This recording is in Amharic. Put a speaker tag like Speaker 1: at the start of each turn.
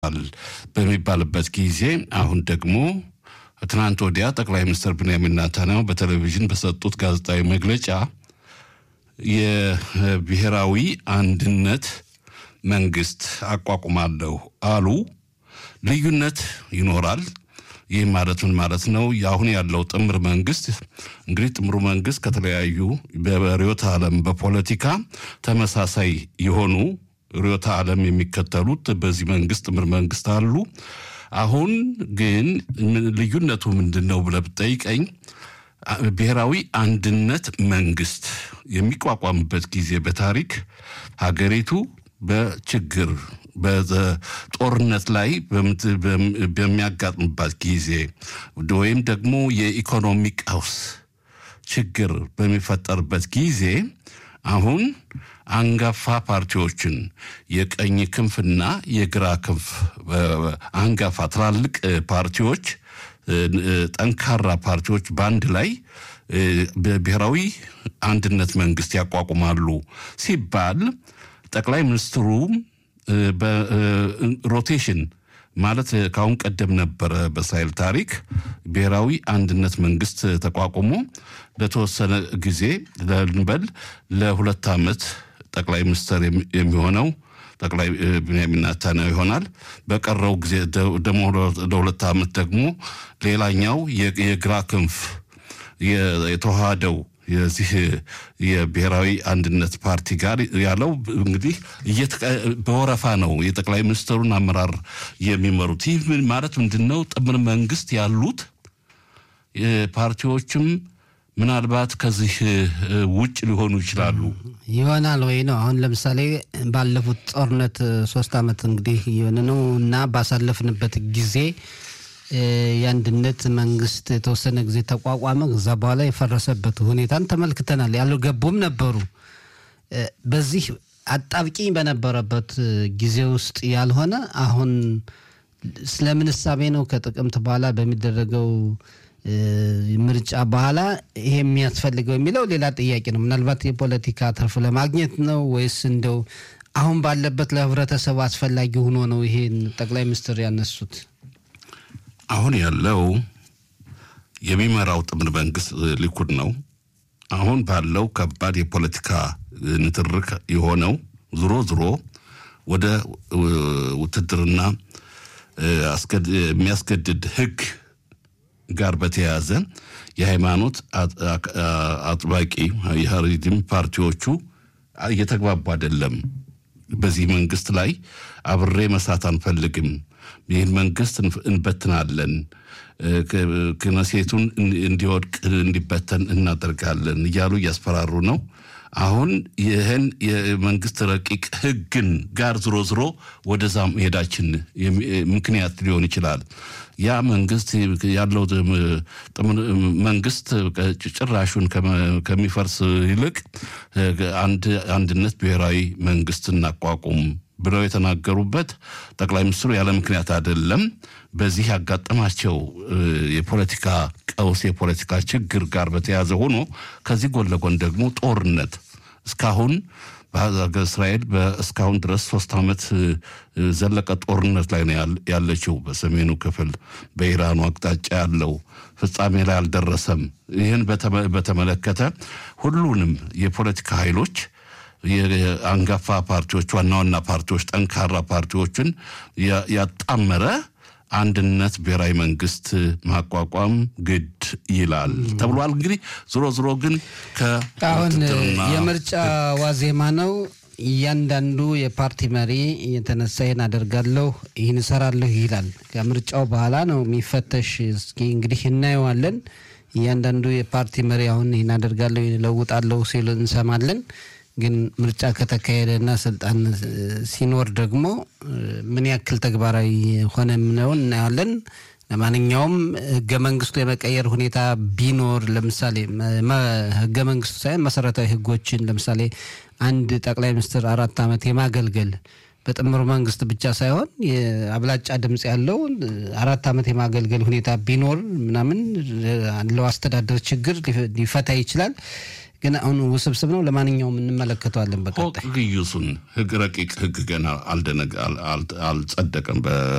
Speaker 1: በሚባልበት ጊዜ አሁን ደግሞ ትናንት ወዲያ ጠቅላይ ሚኒስትር ብንያሚን ኔታንያሁ በቴሌቪዥን በሰጡት ጋዜጣዊ መግለጫ የብሔራዊ አንድነት መንግስት አቋቁማለሁ አሉ። ልዩነት ይኖራል። ይህ ማለት ምን ማለት ነው? አሁን ያለው ጥምር መንግስት እንግዲህ ጥምሩ መንግስት ከተለያዩ በርዕዮተ ዓለም በፖለቲካ ተመሳሳይ የሆኑ ርዕዮተ ዓለም የሚከተሉት በዚህ መንግስት ጥምር መንግስት አሉ። አሁን ግን ልዩነቱ ምንድን ነው ብለህ ብትጠይቀኝ ብሔራዊ አንድነት መንግስት የሚቋቋምበት ጊዜ በታሪክ ሀገሪቱ በችግር በጦርነት ላይ በሚያጋጥምባት ጊዜ ወይም ደግሞ የኢኮኖሚ ቀውስ ችግር በሚፈጠርበት ጊዜ አሁን አንጋፋ ፓርቲዎችን የቀኝ ክንፍና የግራ ክንፍ አንጋፋ ትላልቅ ፓርቲዎች ጠንካራ ፓርቲዎች በአንድ ላይ ብሔራዊ አንድነት መንግስት ያቋቁማሉ ሲባል ጠቅላይ ሚኒስትሩ በሮቴሽን ማለት ከአሁን ቀደም ነበረ በእስራኤል ታሪክ ብሔራዊ አንድነት መንግስት ተቋቁሞ ለተወሰነ ጊዜ ልንበል ለሁለት ዓመት ጠቅላይ ሚኒስትር የሚሆነው ጠቅላይ ብንያሚን ኔታንያሁ ይሆናል። በቀረው ጊዜ ደግሞ ለሁለት ዓመት ደግሞ ሌላኛው የግራ ክንፍ የተዋሃደው የዚህ የብሔራዊ አንድነት ፓርቲ ጋር ያለው እንግዲህ በወረፋ ነው የጠቅላይ ሚኒስትሩን አመራር የሚመሩት። ይህ ማለት ምንድን ነው? ጥምር መንግስት ያሉት ፓርቲዎችም ምናልባት ከዚህ ውጭ ሊሆኑ ይችላሉ
Speaker 2: ይሆናል ወይ ነው። አሁን ለምሳሌ ባለፉት ጦርነት ሶስት ዓመት እንግዲህ የሆነ ነው እና ባሳለፍንበት ጊዜ የአንድነት መንግስት የተወሰነ ጊዜ ተቋቋመ። ከዛ በኋላ የፈረሰበት ሁኔታን ተመልክተናል። ያልገቡም ነበሩ። በዚህ አጣብቂኝ በነበረበት ጊዜ ውስጥ ያልሆነ አሁን ስለምን እሳቤ ነው ከጥቅምት በኋላ በሚደረገው ምርጫ በኋላ ይሄ የሚያስፈልገው የሚለው ሌላ ጥያቄ ነው። ምናልባት የፖለቲካ ትርፍ ለማግኘት ነው ወይስ እንደው አሁን ባለበት ለህብረተሰቡ አስፈላጊ ሆኖ ነው ይሄን ጠቅላይ ሚኒስትር ያነሱት?
Speaker 1: አሁን ያለው የሚመራው ጥምር መንግስት ሊኩድ ነው። አሁን ባለው ከባድ የፖለቲካ ንትርክ የሆነው ዝሮ ዝሮ ወደ ውትድርና የሚያስገድድ ህግ ጋር በተያያዘ የሃይማኖት አጥባቂ የሀሪድም ፓርቲዎቹ እየተግባቡ አይደለም። በዚህ መንግስት ላይ አብሬ መስራት አንፈልግም፣ ይህን መንግስት እንበትናለን፣ ክነሴቱን እንዲወድቅ እንዲበተን እናደርጋለን እያሉ እያስፈራሩ ነው። አሁን ይህን የመንግስት ረቂቅ ህግን ጋር ዝሮ ዝሮ ወደዛ መሄዳችን ምክንያት ሊሆን ይችላል። ያ መንግስት ያለው መንግስት ጭራሹን ከሚፈርስ ይልቅ አንድ አንድነት ብሔራዊ መንግስት እናቋቁም ብለው የተናገሩበት ጠቅላይ ሚኒስትሩ ያለ ምክንያት አይደለም። በዚህ ያጋጠማቸው የፖለቲካ ቀውስ የፖለቲካ ችግር ጋር በተያያዘ ሆኖ ከዚህ ጎን ለጎን ደግሞ ጦርነት እስካሁን እስራኤል እስካሁን ድረስ ሶስት ዓመት ዘለቀ ጦርነት ላይ ነው ያለችው። በሰሜኑ ክፍል በኢራኑ አቅጣጫ ያለው ፍጻሜ ላይ አልደረሰም። ይህን በተመለከተ ሁሉንም የፖለቲካ ኃይሎች የአንጋፋ ፓርቲዎች፣ ዋና ዋና ፓርቲዎች፣ ጠንካራ ፓርቲዎችን ያጣመረ አንድነት ብሔራዊ መንግስት ማቋቋም ግድ ይላል ተብሏል። እንግዲህ ዞሮ ዞሮ ግን
Speaker 2: አሁን የምርጫ ዋዜማ ነው። እያንዳንዱ የፓርቲ መሪ የተነሳ ይህን አደርጋለሁ ይህን እሰራለሁ ይላል። ከምርጫው በኋላ ነው የሚፈተሽ። እስኪ እንግዲህ እናየዋለን። እያንዳንዱ የፓርቲ መሪ አሁን ይህን አደርጋለሁ ይህን እለውጣለሁ ሲሉ እንሰማለን። ግን ምርጫ ከተካሄደና ስልጣን ሲኖር ደግሞ ምን ያክል ተግባራዊ ሆነ የምነውን እናያለን። ለማንኛውም ህገ መንግስቱ የመቀየር ሁኔታ ቢኖር ለምሳሌ ህገ መንግስቱ ሳይሆን መሰረታዊ ህጎችን ለምሳሌ አንድ ጠቅላይ ሚኒስትር አራት ዓመት የማገልገል በጥምር መንግስት ብቻ ሳይሆን የአብላጫ ድምፅ ያለው አራት ዓመት የማገልገል ሁኔታ ቢኖር ምናምን ያለው አስተዳደር ችግር ሊፈታ ይችላል። ግን አሁን ውስብስብ ነው። ለማንኛውም እንመለከተዋለን በቀጣይ
Speaker 1: ግዩሱን ህግ ረቂቅ ህግ ገና አልጸደቀም